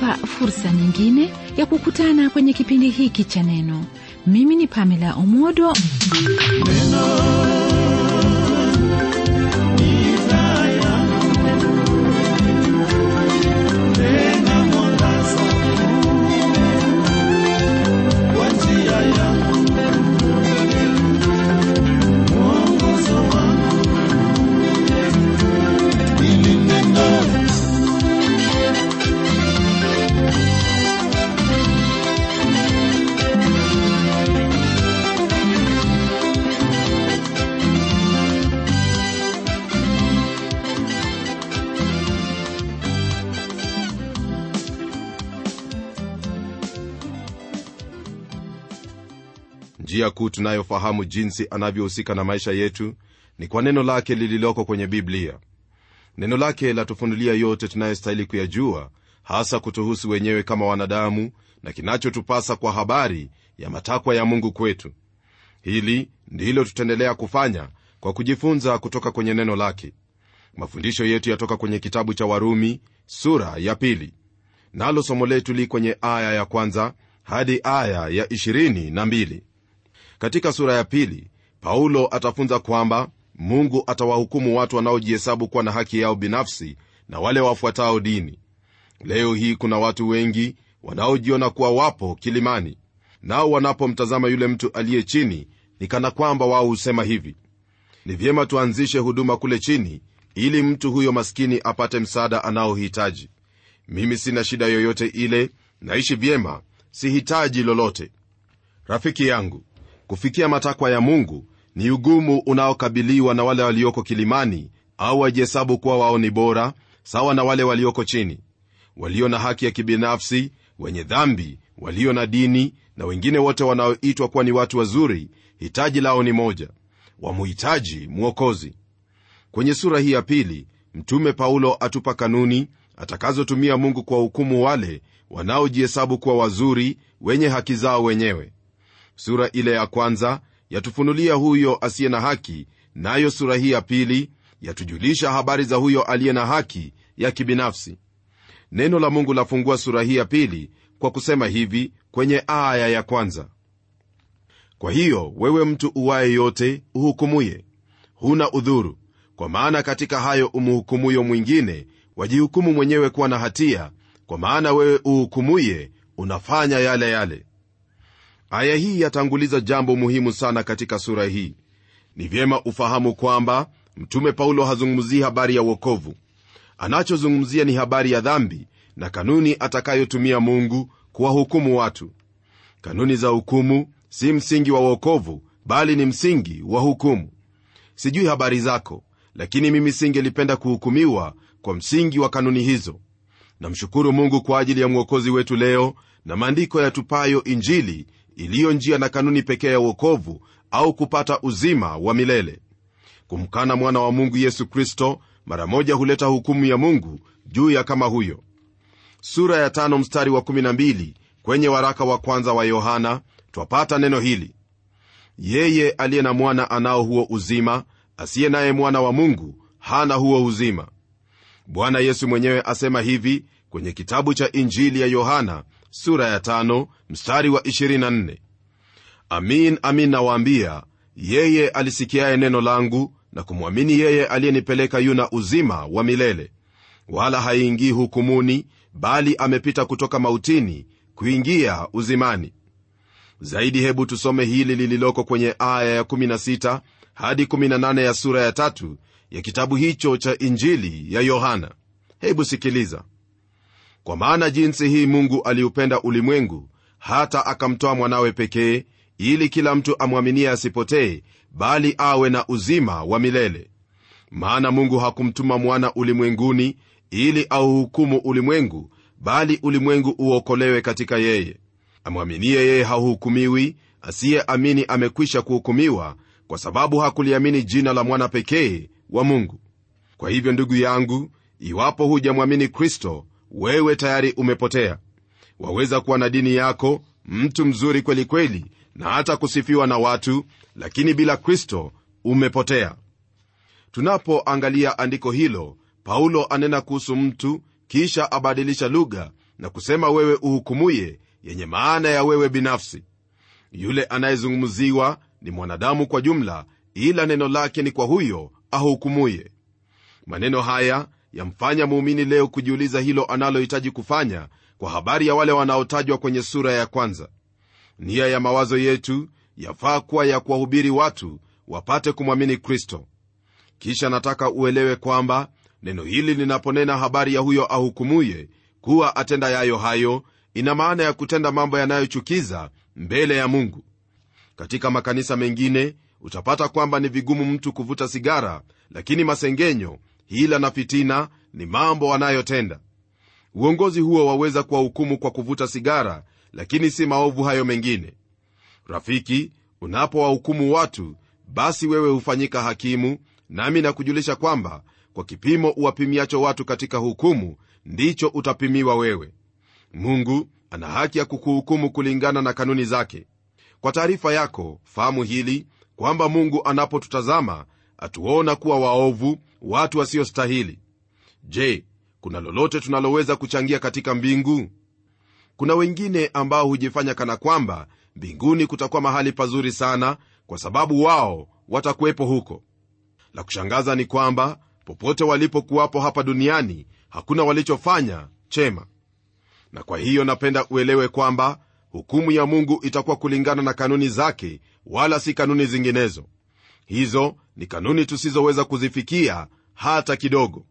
inatupa fursa nyingine ya kukutana kwenye kipindi hiki cha neno mimi ni pamela omodo njia kuu tunayofahamu jinsi anavyohusika na maisha yetu ni kwa neno lake lililoko kwenye biblia neno lake latufunulia yote tunayostahili kuyajua hasa kutuhusu wenyewe kama wanadamu na kinachotupasa kwa habari ya matakwa ya mungu kwetu hili ndilo tutaendelea kufanya kwa kujifunza kutoka kwenye neno lake mafundisho yetu yatoka kwenye kitabu cha warumi sura ya pili nalo somo letu li kwenye aya ya kwanza hadi aya ya 22 katika sura ya pili paulo atafunza kwamba mungu atawahukumu watu wanaojihesabu kuwa na haki yao binafsi na wale wafuatao dini leo hii kuna watu wengi wanaojiona kuwa wapo kilimani nao wanapomtazama yule mtu aliye chini ni kana kwamba wao husema hivi ni vyema tuanzishe huduma kule chini ili mtu huyo maskini apate msaada anaohitaji mimi sina shida yoyote ile naishi vyema sihitaji lolote rafiki yangu kufikia matakwa ya mungu ni ugumu unaokabiliwa na wale walioko kilimani au wajihesabu kuwa wao ni bora sawa na wale walioko chini walio na haki ya kibinafsi wenye dhambi walio na dini na wengine wote wanaoitwa kuwa ni watu wazuri hitaji lao ni moja wamuhitaji mwokozi kwenye sura hii ya pili mtume paulo atupa kanuni atakazotumia mungu kwa hukumu wale wanaojihesabu kuwa wazuri wenye haki zao wenyewe sura ile ya kwanza yatufunulia huyo asiye na haki nayo na sura hii ya pili yatujulisha habari za huyo aliye na haki ya kibinafsi neno la mungu lafungua sura hii ya pili kwa kusema hivi kwenye aya ya kwanza kwa hiyo wewe mtu uwaye yote uhukumuye huna udhuru kwa maana katika hayo umhukumuyo mwingine wajihukumu mwenyewe kuwa na hatia kwa maana wewe uhukumuye unafanya yale yale aya hii yatanguliza jambo muhimu sana katika sura hii ni vyema ufahamu kwamba mtume paulo hazungumzii habari ya uokovu anachozungumzia ni habari ya dhambi na kanuni atakayotumia mungu kuwahukumu watu kanuni za hukumu si msingi wa uokovu bali ni msingi wa hukumu sijui habari zako lakini mimi singelipenda kuhukumiwa kwa msingi wa kanuni hizo namshukuru mungu kwa ajili ya mwokozi wetu leo na maandiko yatupayo injili iliyo njia na kanuni pekee ya uokovu au kupata uzima wa milele kumkana mwana wa mungu yesu kristo mara moja huleta hukumu ya mungu juu ya kama huyo sura ya tano mstari wa 12 kwenye waraka wa kwanza wa yohana twapata neno hili yeye aliye na mwana anao huo uzima asiye naye mwana wa mungu hana huo uzima bwana yesu mwenyewe asema hivi kwenye kitabu cha injili ya yohana sura ya tano, mstari wa 24 amin amin nawaambia yeye alisikiaye neno langu na kumwamini yeye aliyenipeleka yuna uzima wa milele wala haingii hukumuni bali amepita kutoka mautini kuingia uzimani zaidi hebu tusome hili lililoko kwenye aya ya 16 hadi 18 ya sura ya tatu ya kitabu hicho cha injili ya yohana hebu sikiliza kwa maana jinsi hii mungu aliupenda ulimwengu hata akamtoa mwanawe pekee ili kila mtu amwaminie asipotee bali awe na uzima wa milele maana mungu hakumtuma mwana ulimwenguni ili auhukumu ulimwengu bali ulimwengu uokolewe katika yeye amwaminie yeye hauhukumiwi asiyeamini amekwisha kuhukumiwa kwa sababu hakuliamini jina la mwana pekee wa mungu kwa hivyo ndugu yangu iwapo hujamwamini kristo wewe tayari umepotea waweza kuwa na dini yako mtu mzuri kweli kweli na hata kusifiwa na watu lakini bila kristo umepotea tunapoangalia andiko hilo paulo anena kuhusu mtu kisha abadilisha lugha na kusema wewe uhukumuye yenye maana ya wewe binafsi yule anayezungumziwa ni mwanadamu kwa jumla ila neno lake ni kwa huyo ahukumuye maneno haya yamfanya muumini leo kujiuliza hilo analohitaji kufanya kwa habari ya wale wanaotajwa kwenye sura ya kwanza nia ya mawazo yetu yafaa kuwa ya kuwahubiri watu wapate kumwamini kristo kisha nataka uelewe kwamba neno hili linaponena habari ya huyo ahukumuye kuwa atenda yayo hayo ina maana ya kutenda mambo yanayochukiza mbele ya mungu katika makanisa mengine utapata kwamba ni vigumu mtu kuvuta sigara lakini masengenyo hila na fitina ni mambo wanayotenda uongozi huo waweza kuwahukumu kwa kuvuta sigara lakini si maovu hayo mengine rafiki unapowahukumu watu basi wewe hufanyika hakimu nami nakujulisha kwamba kwa kipimo uwapimiacho watu katika hukumu ndicho utapimiwa wewe mungu ana haki ya kukuhukumu kulingana na kanuni zake kwa taarifa yako fahamu hili kwamba mungu anapotutazama atuona kuwa waovu watu wasiostahili je kuna lolote tunaloweza kuchangia katika mbingu kuna wengine ambao hujifanya kana kwamba mbinguni kutakuwa mahali pazuri sana kwa sababu wao watakuwepo huko la kushangaza ni kwamba popote walipokuwapo hapa duniani hakuna walichofanya chema na kwa hiyo napenda uelewe kwamba hukumu ya mungu itakuwa kulingana na kanuni zake wala si kanuni zinginezo hizo ni kanuni tusizoweza kuzifikia hata kidogo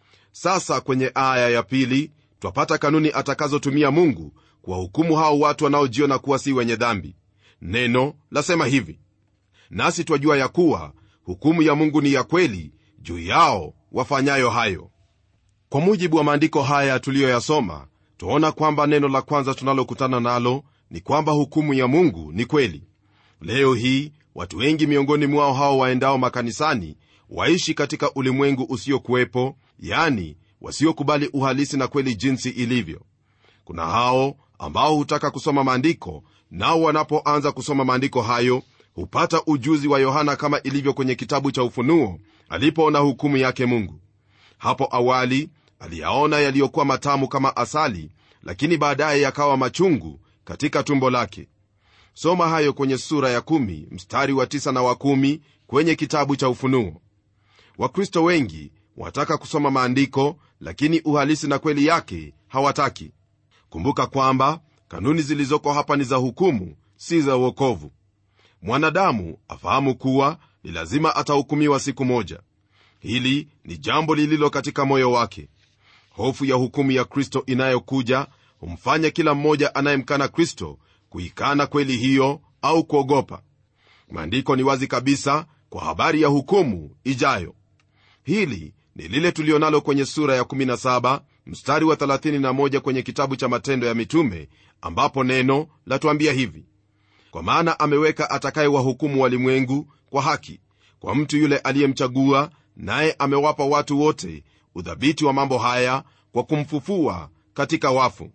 sasa kwenye aya ya pili twapata kanuni atakazotumia mungu kuwahukumu hao watu wanaojiona kuwa si wenye dhambi neno lasema hivi nasi twajua ya kuwa hukumu ya mungu ni ya kweli juu yao wafanyayo hayo kwa mujibu wa maandiko haya tuliyoyasoma twaona kwamba neno la kwanza tunalokutana nalo ni kwamba hukumu ya mungu ni kweli leo hii watu wengi miongoni mwao hao waendao makanisani waishi katika ulimwengu usiokuwepo yani wasiokubali uhalisi na kweli jinsi ilivyo kuna hao ambao hutaka kusoma maandiko nao wanapoanza kusoma maandiko hayo hupata ujuzi wa yohana kama ilivyo kwenye kitabu cha ufunuo alipoona hukumu yake mungu hapo awali aliyaona yaliyokuwa matamu kama asali lakini baadaye yakawa machungu katika tumbo lake soma hayo kwenye sura ya kumi, mstari wa tisa na wa kumi, kwenye kitabu cha ufunuo wakristo wengi wataka kusoma maandiko lakini uhalisi na kweli yake hawataki kumbuka kwamba kanuni zilizoko hapa ni za hukumu si za uokovu mwanadamu afahamu kuwa ni lazima atahukumiwa siku moja hili ni jambo lililo katika moyo wake hofu ya hukumu ya kristo inayokuja humfanya kila mmoja anayemkana kristo kuikana kweli hiyo au kuogopa maandiko ni wazi kabisa kwa habari ya hukumu ijayo hili ni lile tulionalo kwenye sura ya 17 mstari wa 31 kwenye kitabu cha matendo ya mitume ambapo neno latuambia hivi kwa maana ameweka atakayewahukumu walimwengu kwa haki kwa mtu yule aliyemchagua naye amewapa watu wote udhabiti wa mambo haya kwa kumfufua katika wafu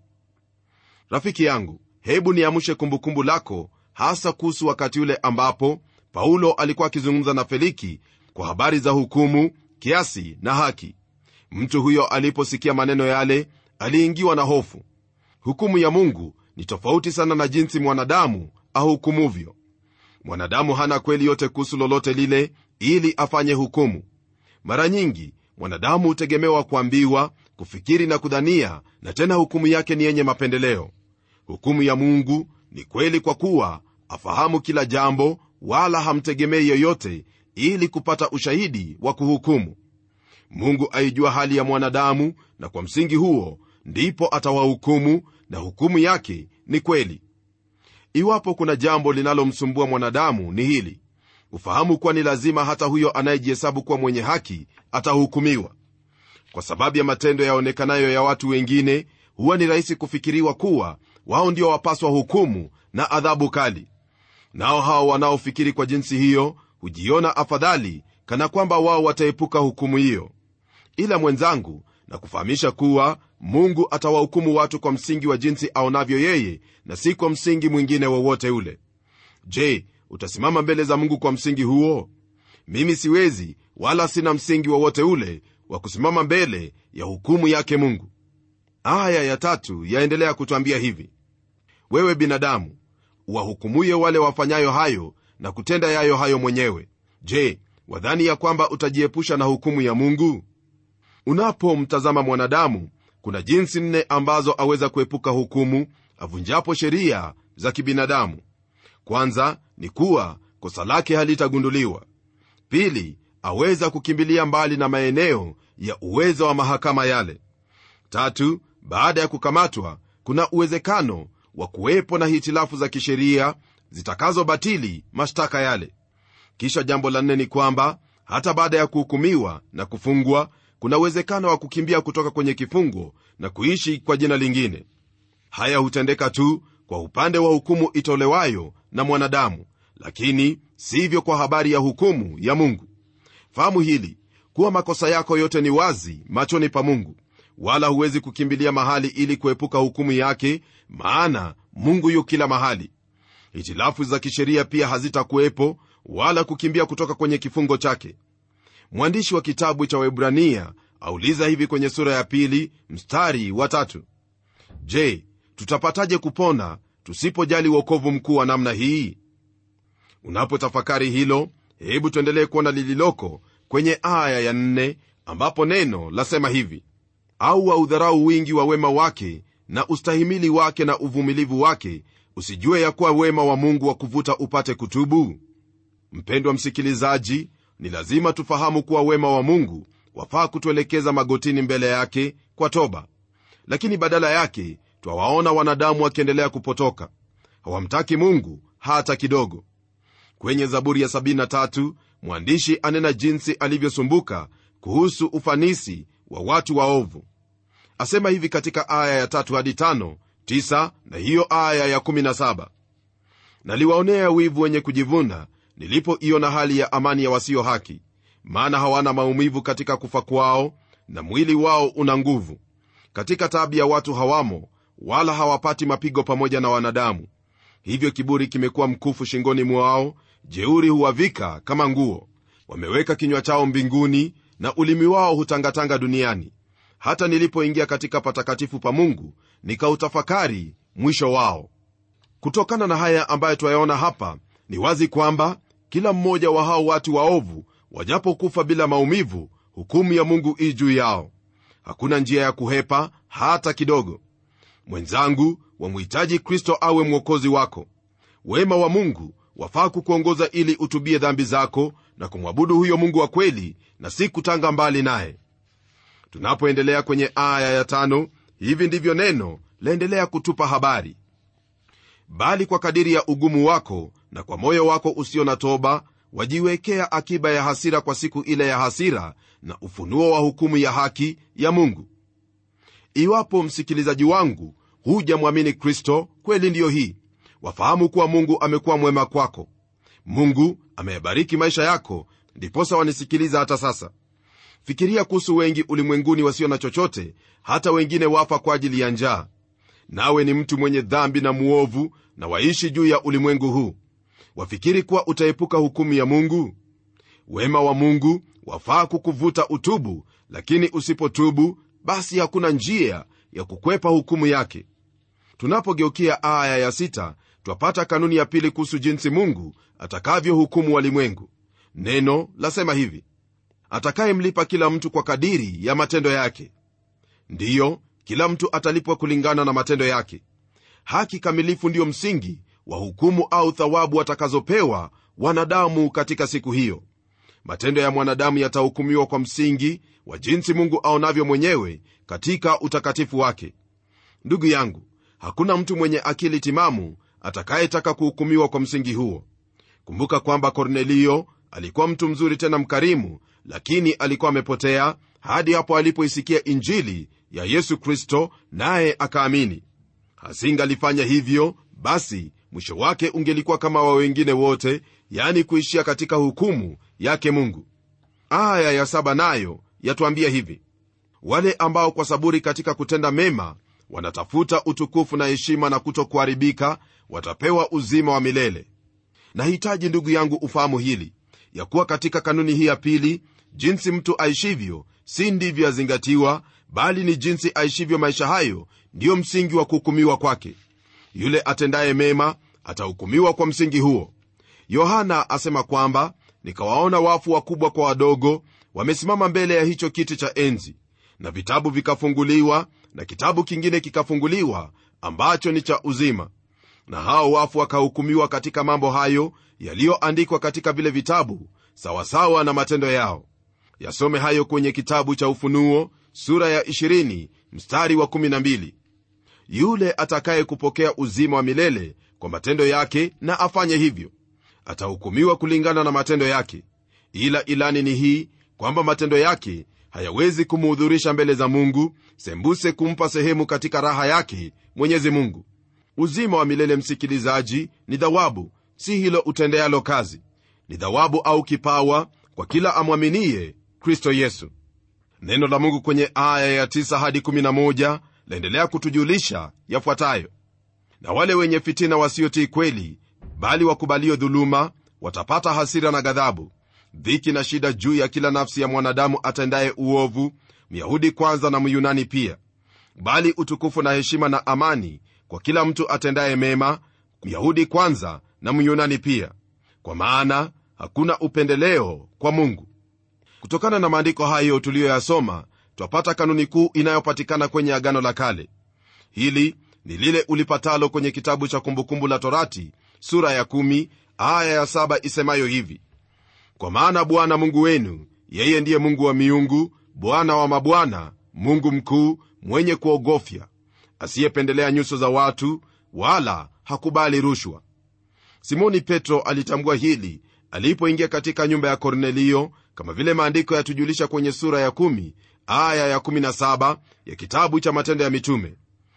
rafiki yangu hebu niamshe kumbukumbu lako hasa kuhusu wakati ule ambapo paulo alikuwa akizungumza na feliki kwa habari za hukumu kiasi na haki mtu huyo aliposikia maneno yale aliingiwa na hofu hukumu ya mungu ni tofauti sana na jinsi mwanadamu ahukumuvyo mwanadamu hana kweli yote kuhusu lolote lile ili afanye hukumu mara nyingi mwanadamu hutegemewa kuambiwa kufikiri na kudhania na tena hukumu yake ni yenye mapendeleo hukumu ya mungu ni kweli kwa kuwa afahamu kila jambo wala hamtegemei yoyote ili kupata ushahidi wa kuhukumu mungu aijua hali ya mwanadamu na kwa msingi huo ndipo atawahukumu na hukumu yake ni kweli iwapo kuna jambo linalomsumbua mwanadamu ni hili ufahamu kuwa ni lazima hata huyo anayejihesabu kuwa mwenye haki atahukumiwa kwa sababu ya matendo yaonekanayo ya watu wengine huwa ni rahisi kufikiriwa kuwa wao ndio wapaswa hukumu na adhabu kali nao hao wanaofikiri kwa jinsi hiyo hujiona afadhali kana kwamba wao wataepuka hukumu hiyo ila mwenzangu na kufahamisha kuwa mungu atawahukumu watu kwa msingi wa jinsi aonavyo yeye na si kwa msingi mwingine wowote ule je utasimama mbele za mungu kwa msingi huo mimi siwezi wala sina msingi wowote ule wa kusimama mbele ya hukumu yake mungu aya ya tatu yaendelea kutwambia hivi wewe binadamu wahukumuye wale wafanyayo hayo na kutenda yayo hayo mwenyewe je wadhani ya kwamba utajiepusha na hukumu ya mungu unapomtazama mwanadamu kuna jinsi nne ambazo aweza kuepuka hukumu avunjapo sheria za kibinadamu kwanza ni kuwa kosa lake halitagunduliwa pili aweza kukimbilia mbali na maeneo ya uwezo wa mahakama yale tatu baada ya kukamatwa kuna uwezekano wa kuwepo na hitilafu za kisheria zitakazobatili mashtaka yale kisha jambo la nne ni kwamba hata baada ya kuhukumiwa na kufungwa kuna uwezekano wa kukimbia kutoka kwenye kifungo na kuishi kwa jina lingine haya hutendeka tu kwa upande wa hukumu itolewayo na mwanadamu lakini sivyo kwa habari ya hukumu ya mungu fahamu hili kuwa makosa yako yote ni wazi machoni pa mungu wala huwezi kukimbilia mahali ili kuepuka hukumu yake maana mungu yu kila mahali hitilafu za kisheria pia hazitakuwepo wala kukimbia kutoka kwenye kifungo chake mwandishi wa kitabu cha webrania auliza hivi kwenye sura ya pili mstari wa tatu je tutapataje kupona tusipojali uokovu mkuu wa namna hii unapotafakari hilo hebu tuendelee kuona lililoko kwenye aya ya nne ambapo neno lasema hivi au waudharau wingi wa wema wake na ustahimili wake na uvumilivu wake usijue ya kuwa wema wa mungu wa kuvuta upate kutubu mpendwa msikilizaji ni lazima tufahamu kuwa wema wa mungu wafaa kutuelekeza magotini mbele yake kwa toba lakini badala yake twawaona wanadamu wakiendelea kupotoka hawamtaki mungu hata kidogo kwenye zaburi ya 73 mwandishi anena jinsi alivyosumbuka kuhusu ufanisi wa watu waovu asema hivi katika aya ya 3 hadi 5 9 na hiyo aya ya 17 naliwaonea wivu wenye kujivuna nilipoiona hali ya amani ya wasio haki maana hawana maumivu katika kufa kwao na mwili wao una nguvu katika taabu ya watu hawamo wala hawapati mapigo pamoja na wanadamu hivyo kiburi kimekuwa mkufu shingoni mwao jeuri huwavika kama nguo wameweka kinywa chao mbinguni na ulimi wao hutangatanga duniani hata nilipoingia katika patakatifu pa mungu nikautafakari mwisho wao kutokana na haya ambayo twayaona hapa ni wazi kwamba kila mmoja wa hao watu waovu wajapokufa bila maumivu hukumu ya mungu ii juu yao hakuna njia ya kuhepa hata kidogo mwenzangu wamhitaji kristo awe mwokozi wako wema wa mungu wafaa kukuongoza ili utubie dhambi zako na kumwabudu huyo mungu wa kweli na si kutanga mbali naye tunapoendelea kwenye aya ya tano hivi ndivyo neno laendelea kutupa habari bali kwa kadiri ya ugumu wako na kwa moyo wako usio na toba wajiwekea akiba ya hasira kwa siku ile ya hasira na ufunuo wa hukumu ya haki ya mungu iwapo msikilizaji wangu hujamwamini kristo kweli ndiyo hii wafahamu kuwa mungu amekuwa mwema kwako mungu ameyabariki maisha yako ndiposa wanisikiliza hata sasa fikiria kuhusu wengi ulimwenguni wasio na chochote hata wengine wafa kwa ajili ya njaa nawe ni mtu mwenye dhambi na muovu na waishi juu ya ulimwengu huu wafikiri kuwa utaepuka hukumu ya mungu wema wa mungu wafaa kukuvuta utubu lakini usipotubu basi hakuna njia ya kukwepa hukumu yake tunapogeukia aya ya sita twapata kanuni ya pili kuhusu jinsi mungu atakavyohukumu walimwengu neno lasema hivi atakayemlipa kila mtu kwa kadiri ya matendo yake ndiyo kila mtu atalipwa kulingana na matendo yake haki kamilifu ndiyo msingi wa hukumu au thawabu watakazopewa wanadamu katika siku hiyo matendo ya mwanadamu yatahukumiwa kwa msingi wa jinsi mungu aonavyo mwenyewe katika utakatifu wake ndugu yangu hakuna mtu mwenye akili timamu atakayetaka kuhukumiwa kwa msingi huo kumbuka kwamba kornelio alikuwa mtu mzuri tena mkarimu lakini alikuwa amepotea hadi hapo alipoisikia injili ya yesu kristo naye akaamini hasingalifanya hivyo basi mwisho wake ungelikuwa kama wa wengine wote yani kuishia katika hukumu yake mungu aya ya saba nayo yatuambia hivi wale ambao kwa saburi katika kutenda mema wanatafuta utukufu na heshima na kutokuharibika watapewa uzima wa milele nahitaji ndugu yangu ufahamu hili ya kuwa katika kanuni hii ya pili jinsi mtu aishivyo si ndivyo yazingatiwa bali ni jinsi aishivyo maisha hayo ndiyo msingi wa kuhukumiwa kwake yule atendaye mema atahukumiwa kwa msingi huo yohana asema kwamba nikawaona wafu wakubwa kwa wadogo wamesimama mbele ya hicho kiti cha enzi na vitabu vikafunguliwa na kitabu kingine kikafunguliwa ambacho ni cha uzima na hao wafu wakahukumiwa katika mambo hayo yaliyoandikwa katika vile vitabu sawasawa na matendo yao yasome hayo kwenye kitabu cha ufunuo sura ya 20 mstari wa 12 yule atakaye kupokea uzima wa milele kwa matendo yake na afanye hivyo atahukumiwa kulingana na matendo yake ila ilani ni hii kwamba matendo yake hayawezi kumuhudhurisha mbele za mungu sembuse kumpa sehemu katika raha yake mwenyezi mungu uzima wa milele msikilizaji ni dhawabu si hilo utendealo kazi ni dhawabu au kipawa kwa kila amwaminie kristo yesu neno la mungu kwenye aya ya 9 hadi 11 laendelea kutujulisha yafuatayo na wale wenye fitina wasiotii kweli bali wakubalio dhuluma watapata hasira na ghadhabu dhiki na shida juu ya kila nafsi ya mwanadamu atendaye uovu myahudi kwanza na myunani pia bali utukufu na heshima na amani kwa kila mtu atendaye mema myahudi kwanza na myunani pia kwa maana hakuna upendeleo kwa mungu kutokana na maandiko hayo tuliyoyasoma twapata kanuni kuu inayopatikana kwenye agano la kale hili ni lile ulipatalo kwenye kitabu cha kumbukumbu la torati sura ya 1 aya ya 7 isemayo hivi kwa maana bwana mungu wenu yeye ndiye mungu wa miungu bwana wa mabwana mungu mkuu mwenye kuogofya asiyependelea nyuso za watu wala hakubali rushwa simoni petro alitambua hili alipoingia katika nyumba ya kornelio kama vile maandiko yatujulisha kwenye sura ya 1 aya ya 17 ya kitabu cha matendo ya mitume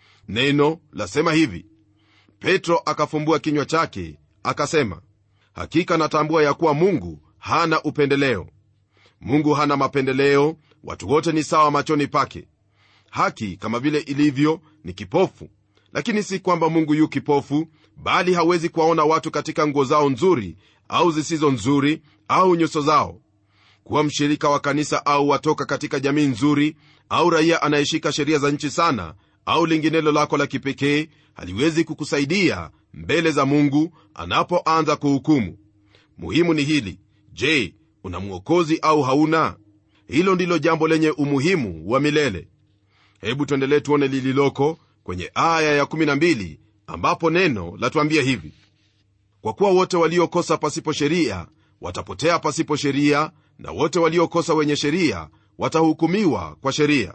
neno lasema hivi petro akafumbua kinywa chake akasema hakika natambua ya kuwa mungu hana upendeleo mungu hana mapendeleo watu wote ni sawa machoni pake haki kama vile ilivyo ni kipofu lakini si kwamba mungu yu kipofu bali hawezi kuwaona watu katika nguo zao nzuri au zisizo nzuri au nyuso zao kuwa mshirika wa kanisa au watoka katika jamii nzuri au raia anayeshika sheria za nchi sana au linginelo lako la kipekee haliwezi kukusaidia mbele za mungu anapoanza kuhukumu muhimu ni hili je una mwokozi au hauna hilo ndilo jambo lenye umuhimu wa milele hebu tuendelee tuone lililoko kwenye aya ya12 ambapo neno latuambia hivi kwa kuwa wote waliokosa pasipo sheria watapotea pasipo sheria na wote waliokosa wenye sheria watahukumiwa kwa sheria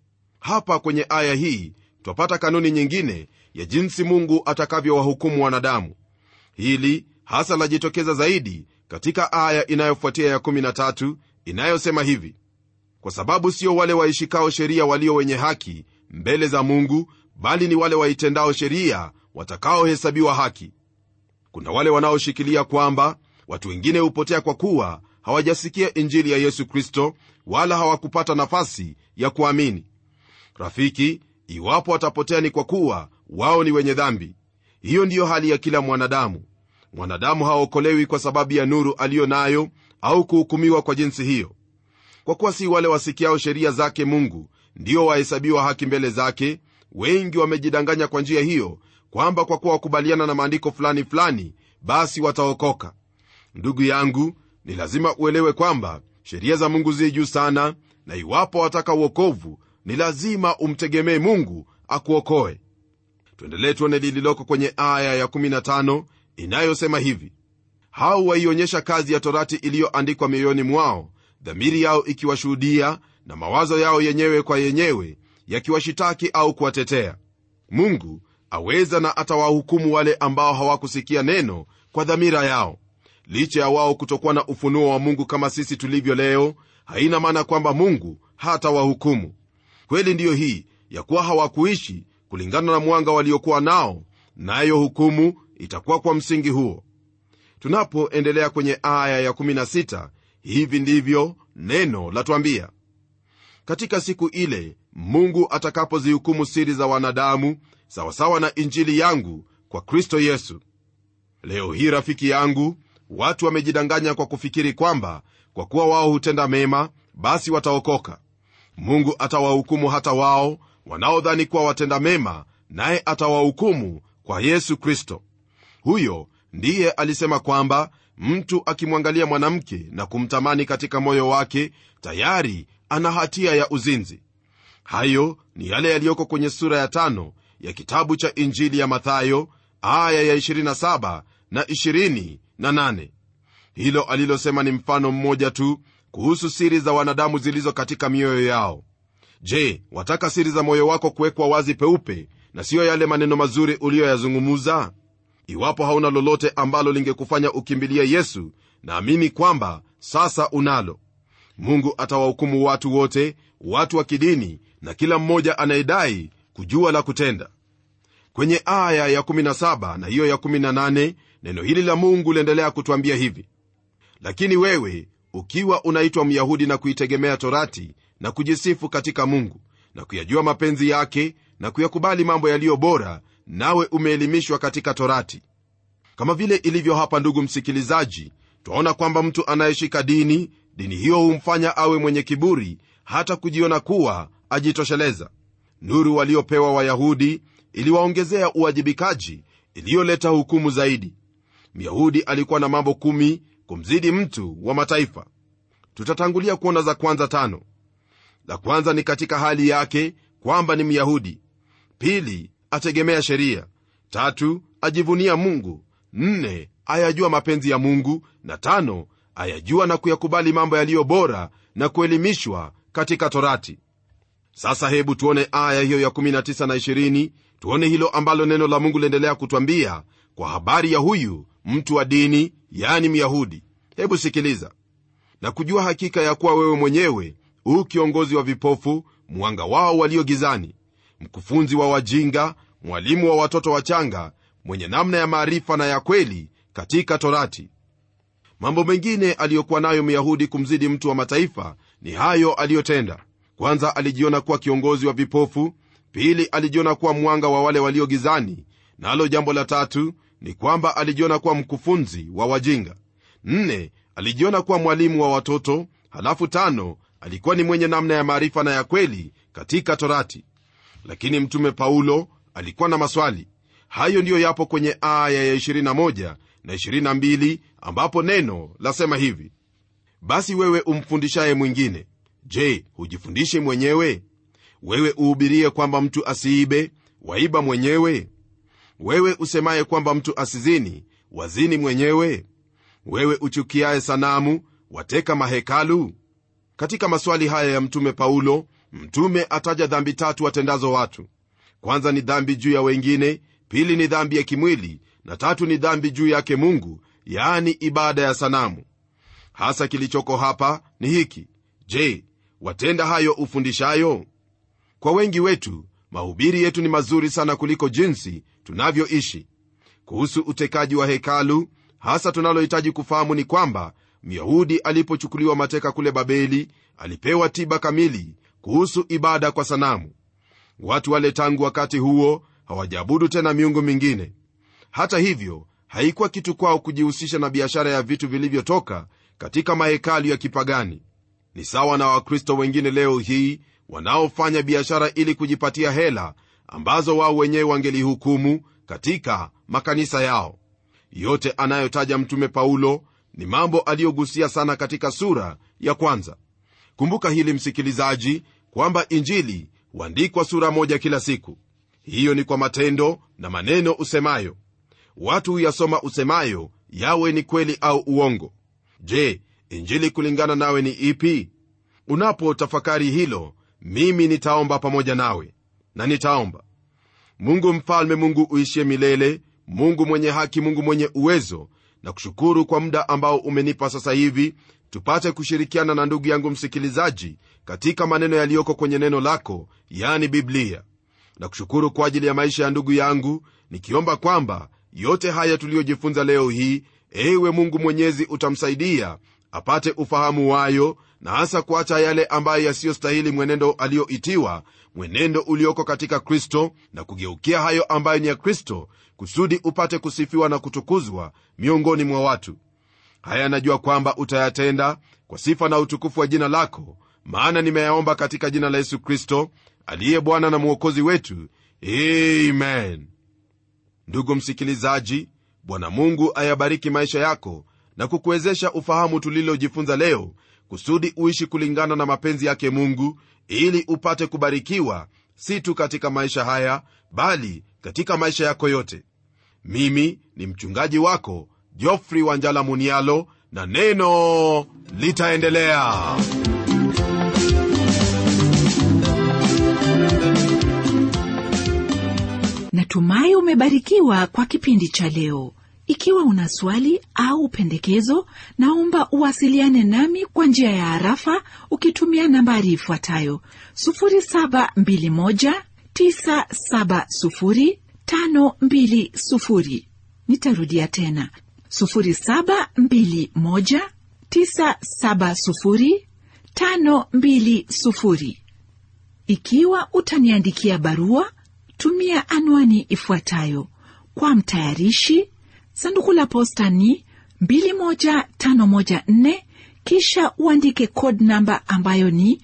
hapa kwenye aya hii twapata kanuni nyingine ya jinsi mungu atakavyowahukumu wanadamu hili hasa lajitokeza zaidi katika aya inayofuatia ya 13 inayosema hivi kwa sababu sio wale waishikao sheria walio wenye haki mbele za mungu bali ni wale waitendao sheria watakaohesabiwa haki kuna wale wanaoshikilia kwamba watu wengine hupotea kwa kuwa hawajasikia injili ya yesu kristo wala hawakupata nafasi ya kuamini rafiki iwapo watapotea ni kwa kuwa wao ni wenye dhambi hiyo ndiyo hali ya kila mwanadamu mwanadamu haokolewi kwa sababu ya nuru aliyo nayo au kuhukumiwa kwa jinsi hiyo kwa kuwa si wale wasikiao sheria zake mungu ndio wahesabiwa haki mbele zake wengi wamejidanganya kwa njia hiyo kwamba kwa kuwa wakubaliana na maandiko fulani fulani basi wataokoka ndugu yangu ni lazima uelewe kwamba sheria za mungu zi juu sana na iwapo wataka uokovu ni lazima umtegemee mungu akuokoe tuendelee tuone lililoko kwenye aya ya15 inayosema hivi hao waionyesha kazi ya torati iliyoandikwa mioyoni mwao dhamiri yao ikiwashuhudia na mawazo yao yenyewe kwa yenyewe yakiwashitaki au kuwatetea mungu aweza na atawahukumu wale ambao hawakusikia neno kwa dhamira yao licha ya wao kutokuwa na ufunuo wa mungu kama sisi tulivyo leo haina maana kwamba mungu hatawahukumu kweli ndiyo hii ya kuwa hawakuishi kulingana na mwanga waliokuwa nao nayo hukumu itakuwa kwa msingi huo tunapoendelea kwenye aya ya16 hivi ndivyo neno latwambia katika siku ile mungu atakapozihukumu siri za wanadamu sawasawa na injili yangu kwa kristo yesu leo hii rafiki yangu watu wamejidanganya kwa kufikiri kwamba kwa kuwa wao hutenda mema basi wataokoka mungu atawahukumu hata wao wanaodhani kuwa watenda mema naye atawahukumu kwa yesu kristo huyo ndiye alisema kwamba mtu akimwangalia mwanamke na kumtamani katika moyo wake tayari ana hatia ya uzinzi hayo ni yale yaliyoko kwenye sura ya tano ya kitabu cha injili ya mathayo aya ya 27 na 28 hilo alilosema ni mfano mmoja tu kuhusu siri za wanadamu zilizo katika mioyo yao je wataka siri za moyo wako kuwekwa wazi peupe na siyo yale maneno mazuri uliyoyazungumuza iwapo hauna lolote ambalo lingekufanya ukimbilia yesu naamini kwamba sasa unalo mungu atawahukumu watu wote watu wa kidini na kila mmoja anayedai kujua la kutenda kwenye aya ya 17 na hiyo ya 18 neno hili la mungu liendelea kutwambia hivi lakini wewe ukiwa unaitwa myahudi na kuitegemea torati na kujisifu katika mungu na kuyajua mapenzi yake na kuyakubali mambo yaliyo bora nawe umeelimishwa katika torati kama vile ilivyo hapa ndugu msikilizaji twaona kwamba mtu anayeshika dini dini hiyo humfanya awe mwenye kiburi hata kujiona kuwa ajitosheleza nuru waliopewa wayahudi iliwaongezea uwajibikaji iliyoleta hukumu zaidi myahudi alikuwa na mambo kumi kumzidi mtu wa mataifa tutatangulia kuona za kwanza tano la kwanza ni katika hali yake kwamba ni myahudi pili ategemea sheria tatu ajivunia mungu nne ayajua mapenzi ya mungu na tano ayajua na kuyakubali mambo yaliyo bora na kuelimishwa katika torati sasa hebu tuone aya hiyo ya 19 na 20 tuone hilo ambalo neno la mungu liendelea kutwambia kwa habari ya huyu mtu wa dini yani myahudi hebu sikiliza na kujua hakika ya kuwa wewe mwenyewe huu kiongozi wa vipofu mwanga wao walio gizani mkufunzi wa wajinga mwalimu wa watoto wachanga mwenye namna ya maarifa na ya kweli katika torati mambo mengine aliyokuwa nayo myahudi kumzidi mtu wa mataifa ni hayo aliyotenda kwanza alijiona kuwa kiongozi wa vipofu pili alijiona kuwa mwanga wa wale walio gizani nalo na jambo la tatu ni kwamba alijiona kuwa mkufunzi wa wajinga nne alijiona kuwa mwalimu wa watoto halafu tano alikuwa ni mwenye namna ya maarifa na ya kweli katika torati lakini mtume paulo alikuwa na maswali hayo ndiyo yapo kwenye aya ya 21 na 22 ambapo neno lasema hivi basi wewe umfundishaye mwingine je hujifundishe mwenyewe wewe uhubirie kwamba mtu asiibe waiba mwenyewe wewe usemaye kwamba mtu asizini wazini mwenyewe wewe uchukiaye sanamu wateka mahekalu katika maswali haya ya mtume paulo mtume ataja dhambi tatu watendazo watu kwanza ni dhambi juu ya wengine pili ni dhambi ya kimwili na tatu ni dhambi juu yake mungu yaani ibada ya sanamu hasa kilichoko hapa ni hiki je watenda hayo ufundishayo kwa wengi wetu mahubiri yetu ni mazuri sana kuliko jinsi tunavyoishi kuhusu utekaji wa hekalu hasa tunalohitaji kufahamu ni kwamba myahudi alipochukuliwa mateka kule babeli alipewa tiba kamili kuhusu ibada kwa sanamu watu wale tangu wakati huo hawajaabudu tena miungu mingine hata hivyo haikuwa kitu kwao kujihusisha na biashara ya vitu vilivyotoka katika mahekalu ya kipagani ni sawa na wakristo wengine leo hii wanaofanya biashara ili kujipatia hela ambazo wao wenyewe wangelihukumu katika makanisa yao yote anayotaja mtume paulo ni mambo aliyogusia sana katika sura ya kwanza kumbuka hili msikilizaji kwamba injili huandikwa sura moja kila siku hiyo ni kwa matendo na maneno usemayo watu huyasoma usemayo yawe ni kweli au uongo je injili kulingana nawe ni ipi unapotafakari hilo mimi nitaomba pamoja nawe na nitaomba mungu mfalme mungu uishie milele mungu mwenye haki mungu mwenye uwezo na kushukuru kwa muda ambao umenipa sasa hivi tupate kushirikiana na ndugu yangu msikilizaji katika maneno yaliyoko kwenye neno lako yani biblia na kushukuru kwa ajili ya maisha ya ndugu yangu nikiomba kwamba yote haya tuliyojifunza leo hii ewe mungu mwenyezi utamsaidia apate ufahamu wayo na hasa kuacha yale ambayo yasiyostahili mwenendo aliyoitiwa mwenendo ulioko katika kristo na kugeukia hayo ambayo ni ya kristo kusudi upate kusifiwa na kutukuzwa miongoni mwa watu haya najua kwamba utayatenda kwa sifa na utukufu wa jina lako maana nimeyaomba katika jina la yesu kristo aliye bwana na mwokozi wetu amen ndugu msikilizaji bwana mungu ayabariki maisha yako na kukuwezesha ufahamu tulilojifunza leo kusudi uishi kulingana na mapenzi yake mungu ili upate kubarikiwa si tu katika maisha haya bali katika maisha yako yote mimi ni mchungaji wako jofri wanjala munialo na neno litaendelea natumai umebarikiwa kwa kipindi cha leo ikiwa una swali au pendekezo naomba uwasiliane nami kwa njia ya harafa ukitumia nambari ifuatayo 721970520 nitarudia tena 721970520 ikiwa utaniandikia barua tumia anwani ifuatayo kwa mtayarishi sanduku la posta ni 21514 kisha uandike code namba ambayo ni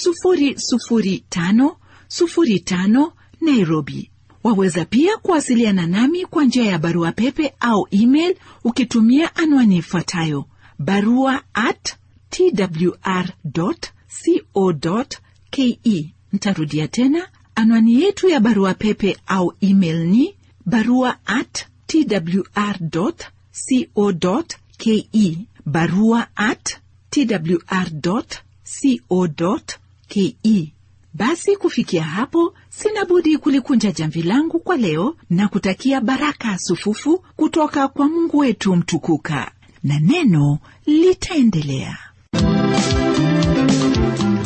00505 nairobi waweza pia kuwasiliana nami kwa njia ya barua pepe au email ukitumia anwani ifuatayo barua at twr co ke ntarudia tena anwani yetu ya barua pepe au email ni barua at twr co ke barua at twr co ke basi kufikia hapo sina budi kulikunja jamvi langu kwa leo na kutakia baraka sufufu kutoka kwa mungu wetu mtukuka na neno litaendelea